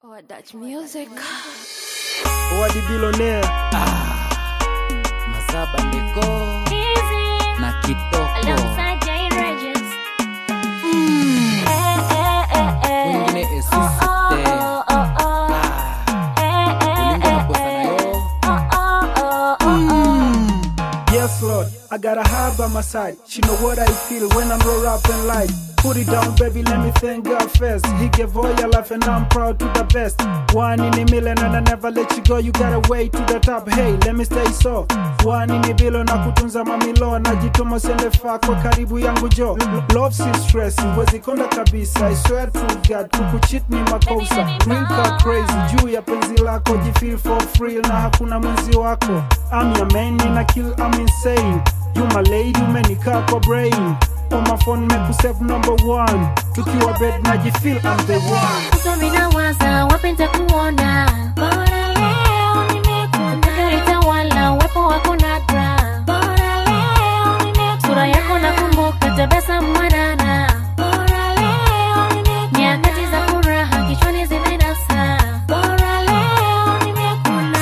Oh, Dutch music. Wadi billionaire Mazaba ndiko na kitoko wengine esisite ulingo nakosa nayo Yes Lord, I got a high by my side She know what I feel when I'm roll up and light Put it down baby, let me thank God first He gave all your life and I'm proud to the best One in a million and I never let you go You got a way to the top, hey let me stay so One in a billion na kutunza mamilo Najituma sende fako karibu yangu jo Love si stress, wezi konda kabisa I swear to God, kukucheat ni makosa Drink her crazy, juu ya penzi lako Jifeel for free na hakuna mwenzi wako I'm your man, nina kill, I'm insane You my lady, umenikaa kwa brain On my phone, make save number one Tukiwa bed, najifeel I'm the one Minawaza wapenda kuona bora leo nimekuona, litawala uwepo wako nadra, bora leo nimekuona, sura yako nakumbuka, tabasamu mwanana, bora leo nimekuona, nyakati za furaha kichwani zimenasa, bora leo nimekuona.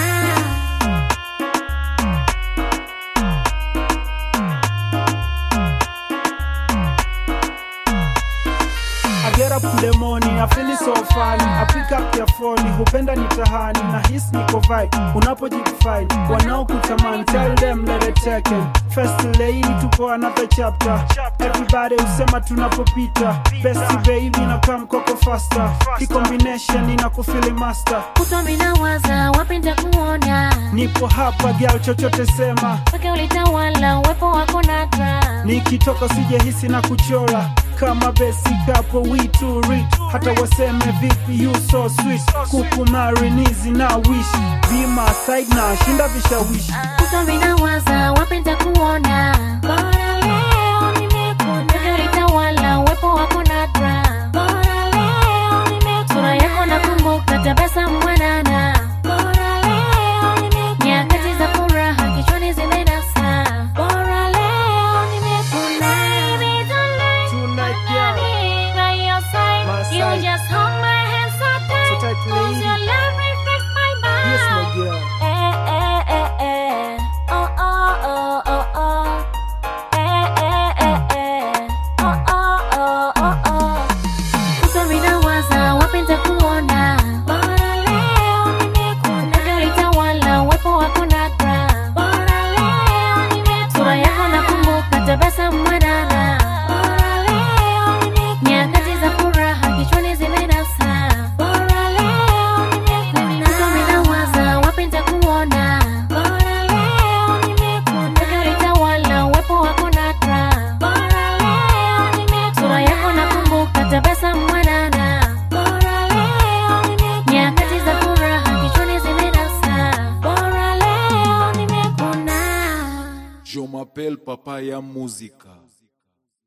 I get up in the morning, I feel it so funny. I pick up your phone, hupenda nitahani na hisi niko vibe. Unapojifine, wanaokutamani, tell them let it take it. First lady, tupo another chapter. Everybody usema tunapopita. Best baby na come koko faster. Hii combination inakufili master. Kutwa minawaza wapenda kuona, Nipo hapa girl, chochote sema. mpaka ulitawala uwepo wako nadra, Nikitoka sijahisi na kuchora kama besi kapo we too rich hata waseme vipi you so sweet kukumari nizi na wish be my side na shinda vishawishi Kutwa minawaza wapenda kuona, bora leo nimekuona, mpaka ulitawala uwepo wako nadra, bora leo nimekuona, sura yako nakumbuka, tabasamu mwanana, bora leo nimekuona, nyakati za furaha kichwani zimenasa, bora leo nimekuona. Baby, don't let tonight girl me by your side. My You side. just hold my hand so tight, So tight, 'cause lady. your love reflects my mind. yes my girl Eh, eh, eh, eh. Oh, oh, oh, oh, oh. Eh, eh, eh, eh. Oh, oh, oh, oh, oh. Kutwa minawaza wapenda kuona, bora leo nimekuona, mpaka ulitawala uwepo wako nadra, bora leo nimekuona, sura yako nakumbuka, tabasamu mwanana, bora leo nimekuona, nyakati za furaha kichwani zimenasa, bora leo nimekuona, kutwa minawaza wapenda kuona, bora leo nimekuona, mpaka ulitawala uwepo wako nadra, bora leo nimekuona, sura yako nakumbuka, tabasamu mwanana, bora leo nimekuona, nyakati za furaha kichwani zimenasa, bora leo nimekuona. Je m'appelle Papa ya Muzika.